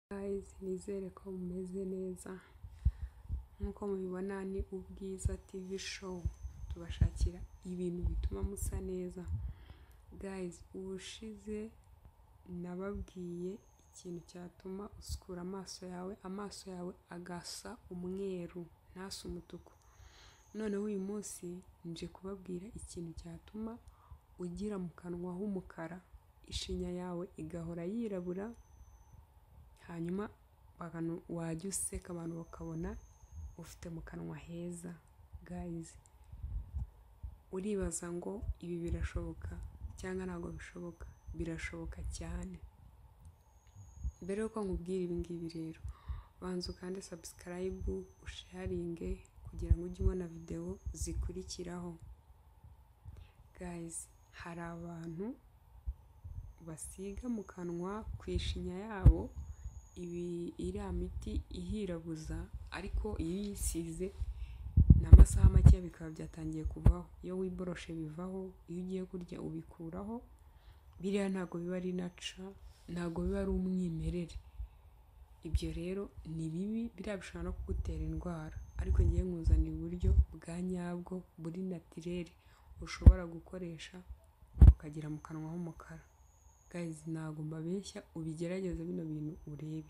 murabizi nizere ko mumeze neza nk'uko mubibona ni Ubwiza TV show tubashakira ibintu bituma musa neza guys ubushize nababwiye ikintu cyatuma usukura amaso yawe amaso yawe agasa umweru ntase umutuku noneho uyu munsi nje kubabwira ikintu cyatuma ugira mu kanwa h'umukara ishinya yawe igahora yirabura hanyuma wajya useka abantu bakabona ufite mu kanwa heza guys uribaza ngo ibi birashoboka cyangwa ntabwo bishoboka birashoboka cyane mbere y'uko nkubwira ibi ngibi rero banza ukande subscribe usharinge kugira ngo ujye ubona videwo zikurikiraho guys hari abantu basiga mu kanwa ku ishinya yabo iriya miti ihirabuza ariko iyo uyisize ni amasaha make bikaba byatangiye kuvaho iyo wiboroshe bivaho iyo ugiye kurya ubikuraho biriya ntabwo biba ari naca ntabwo biba ari umwimerere ibyo rero ni bibi biriya bishobora no kugutera indwara ariko ngiye nkuzanira uburyo bwa nyabwo buri natirere ushobora gukoresha ukagira mu kanwa h'umukara guys ntabwo mbabeshya ubigerageze bino bintu urebe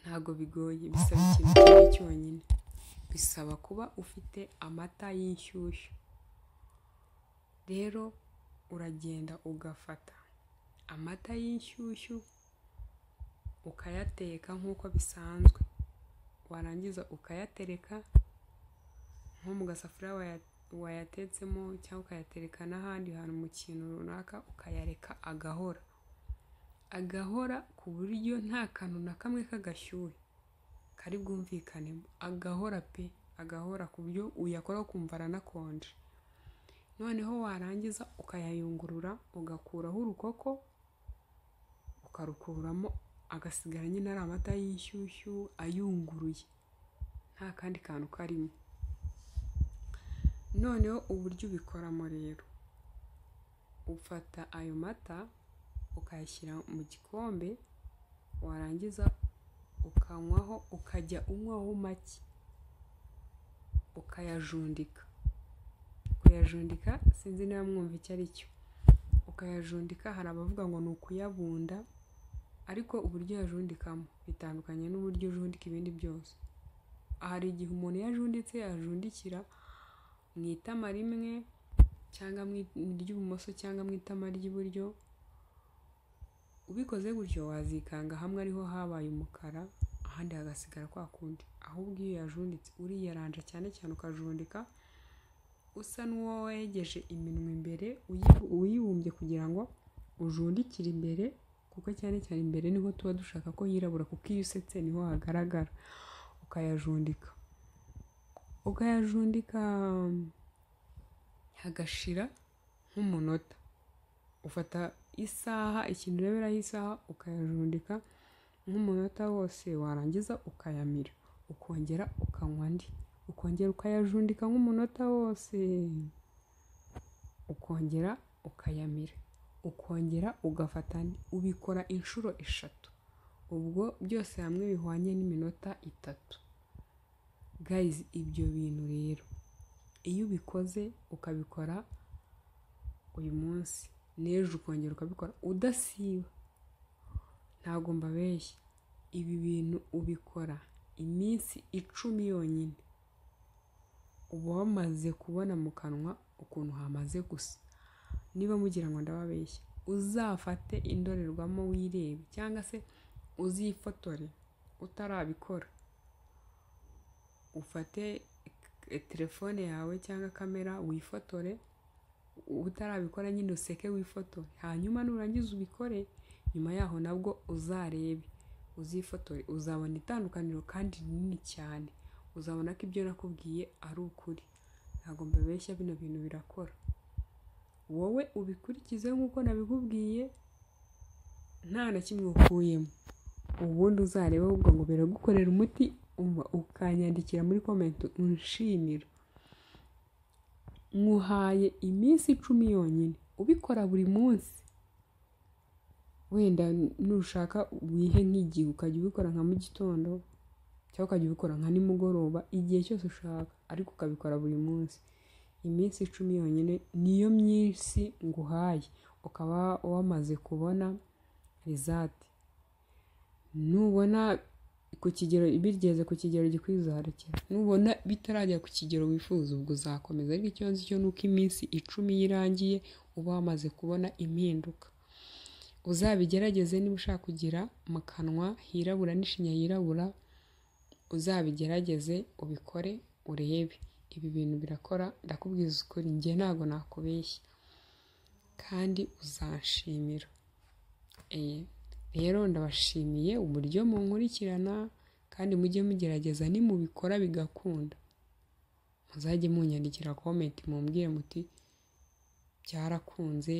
ntabwo bigoye bisaba ikintu kimwe cyonyine bisaba kuba ufite amata y'inshyushyu rero uragenda ugafata amata y'inshyushyu ukayateka nk'uko bisanzwe warangiza ukayatereka nko mu gasafuriya wayatetsemo cyangwa ukayatereka n'ahandi hantu mu kintu runaka ukayareka agahora agahora ku buryo nta kantu na kamwe k'agashyuhe kari bwumvikanemo agahora pe agahora ku buryo uyakora ukumva aranakonje noneho warangiza ukayayungurura ugakuraho urukoko ukarukuramo agasigara nyine ari amata y'inshyushyu ayunguruye nta kandi kantu karimo noneho uburyo ubikoramo rero ufata ayo mata ukayashyira mu gikombe warangiza ukanywaho ukajya unywaho make ukayajundika kuyajundika sinzi niba mwumva icyo ari cyo ukayajundika hari abavuga ngo ni ukuyabunda ariko uburyo yajundikamo bitandukanye n'uburyo ujundika ibindi byose hari igihe umuntu yajunditse yajundikira mu itama rimwe cyangwa mu ry'ibumoso cyangwa mu itama ry'iburyo ubikoze gutyo wazikanga hamwe ariho habaye umukara ahandi hagasigara kwa kundi ahubwo iyo yajunditse uriyaranja cyane cyane ukajundika usa n'uwo wegeje iminwa imbere uyibumbye kugira ngo ujundikire imbere kuko cyane cyane imbere niho tuba dushaka ko yirabura kuko iyo usetse niho hagaragara ukayajundika ukayajundika hagashira nk'umunota ufata isaha ikintu ureberaho isaha ukayajundika nk'umunota wose warangiza ukayamira ukongera ukanywa andi ukongera ukayajundika nk'umunota wose ukongera ukayamira ukongera ugafata ubikora inshuro eshatu ubwo byose hamwe bihwanye n'iminota itatu gayizi ibyo bintu rero iyo ubikoze ukabikora uyu munsi n'ejo ukongera ukabikora udasiba ntabwo mbabeshya ibi bintu ubikora iminsi icumi yonyine uba wamaze kubona mu kanwa ukuntu hamaze gusa niba mugira ngo ndababeshya uzafate indorerwamo wirebe cyangwa se uzifotore utarabikora ufate telefone yawe cyangwa kamera wifotore utarabikora nyine useke wifotore hanyuma nurangiza ubikore nyuma yaho nabwo uzarebe uzifotore uzabona itandukaniro kandi rinini cyane uzabona ko ibyo nakubwiye ari ukuri ntabwo mbabeshya bino bintu birakora wowe ubikurikize nk'uko nabikubwiye nta na kimwe ukuyemo ubundi uzareba ahubwo ngo biragukorera umuti ukanyandikira muri komenti unshimira nywuhaye iminsi icumi yonyine ubikora buri munsi wenda nushaka wihe nk'igihe ukajya ubikora nka mu gitondo cyangwa ukajya ubikora nka nimugoroba igihe cyose ushaka ariko ukabikora buri munsi iminsi icumi yonyine niyo myinshi nguhaye ukaba wamaze kubona rizati nubona ku kigero bigeze ku kigero gikwizarekera nubona bitarajya ku kigero wifuza ubwo uzakomeza ariko ikibazo cyo ni uko iminsi icumi y'irangiye uba wamaze kubona impinduka uzabigerageze niba ushaka kugira mu kanwa hirabura n'ishinya yirabura uzabigerageze ubikore urebe ibi bintu birakora ndakubwiza ukuri njye ntabwo nakubeshya kandi uzanshimira rero ndabashimiye uburyo munkurikirana kandi mujye mugerageza nimubikora bigakunda muzajye munyandikira komenti mumbwire muti byarakunze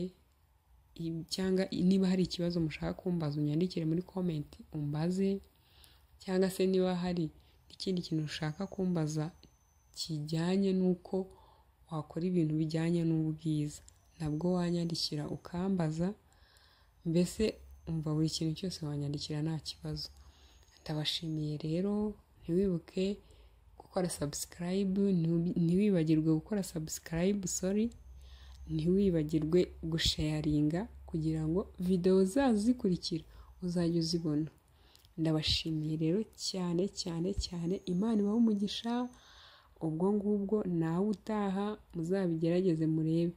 cyangwa niba hari ikibazo mushaka kumbaza unyandikire muri komenti umbaze cyangwa se niba hari n'ikindi kintu ushaka kumbaza kijyanye n'uko wakora ibintu bijyanye n'ubwiza nabwo wanyandikira ukambaza mbese umva buri kintu cyose wanyandikira nta kibazo ndabashimiye rero ntiwibuke gukora sabusikarayibu ntiwibagirwe gukora sabusikarayibu sori ntiwibagirwe gusheyaringa kugira ngo videwo zazikurikira uzajye uzibona ndabashimiye rero cyane cyane cyane imana ibaho umugisha ubwo ngubwo nawe utaha muzabigerageze murebe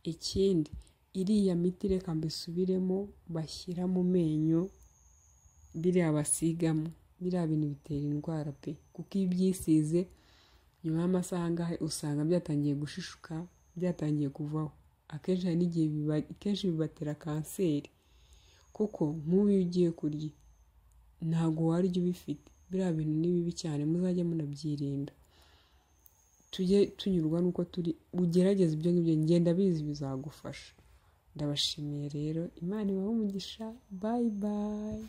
ikindi iriya miti reka mbisubiremo bashyira mu menyo biriya basigamo biriya bintu bitera indwara pe kuko iyo ubyisize nyuma y'amasaha angahe usanga byatangiye gushishuka byatangiye kuvaho akenshi hari n'igihe kenshi bibatera kanseri kuko nk'ubu iyo ugiye kurya ntabwo warya ubifite biriya bintu ni bibi cyane muzajya munabyirinda tujye tunyurwa n'uko turi ugerageza ibyo ngibyo ngenda bizi bizagufasha ndabashimiye rero imana ibahe umugisha bayi bayi